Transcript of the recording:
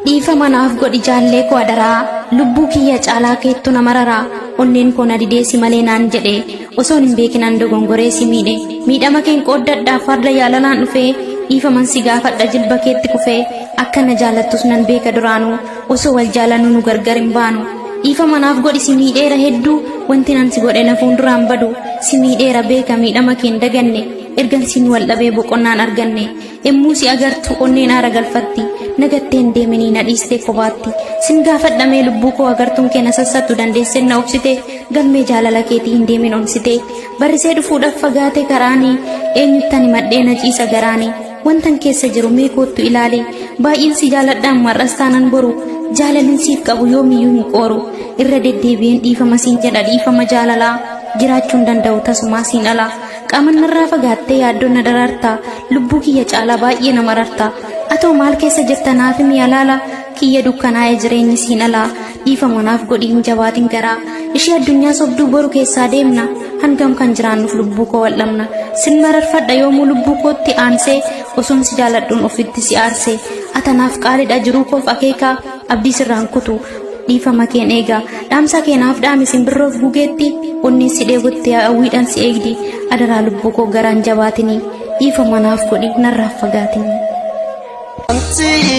dhiifama naaf godhi jaallee koo adaraa lubbuu kiyya caalaa keettu nama raraa onneen koo na dideesi malee naan jedhe osoon hin beekinaan dogongoree si miidhe miidhama keen qooddadhaaf farda yaalalaan dhufee dhiifaman si gaafadha jilba keetti kufee akka na jaalattus nan beeka duraanuu osoo wal jaalannu nu gargar hin baanu dhiifama naaf godhi si miidheera hedduu wanti nan si godhe na fuulduraan badu si miidheera beeka miidhama keen daganne ergan siin wal dhabee boqonnaan arganne emmuu si agartu onneen aara galfatti nagatteen deeminii na dhiistee kophaatti sin gaafadhamee lubbuu koo agartuun kee na sassattu dandeessee na obsite galmee jaalala keetii hin deemin onsite barrisee dhufuudhaaf fagaate karaanii eenyuttan himadhee na ciisa garaanii wantan keessa jiru mee koottu ilaali baay'een si jaaladhaan mar'as taanan boru jaalalin siif qabu yoomiyyuu hin qooru irra deddeebi'een dhiifama siin jedha dhiifama jaalalaa jiraachuun danda'u tasumaa siin alaa qaama narraa fagaattee yaaddoo na daraartaa lubbuu kiyya caalaa baay'ee nama rartaa atoo maal keessa jirta naaf mi'a laala kiyya dukkanaa'ee jireenyi siin alaa dhiifama naaf godhii hin jabaatin garaa ishee addunyaa sobduu boru keessaa deemna hangam kan jiraannuuf lubbuu koo wal'amna sin mararfadha yoomuu lubbuu kootti aansee osoon si jaaladhuun ofitti si aarsee atanaaf qaalidha jiruu koof akeekaa abdii sirraan kutu dhiifama keen eegaa dhaamsa keenaaf dhaami simbirroof gugeetti onneen si dheebotte hawwiidhaan si eegdi adaraa lubbuu koo garaan jabaatinii dhiifama naaf godhi narraaf fagaatinii. Wanti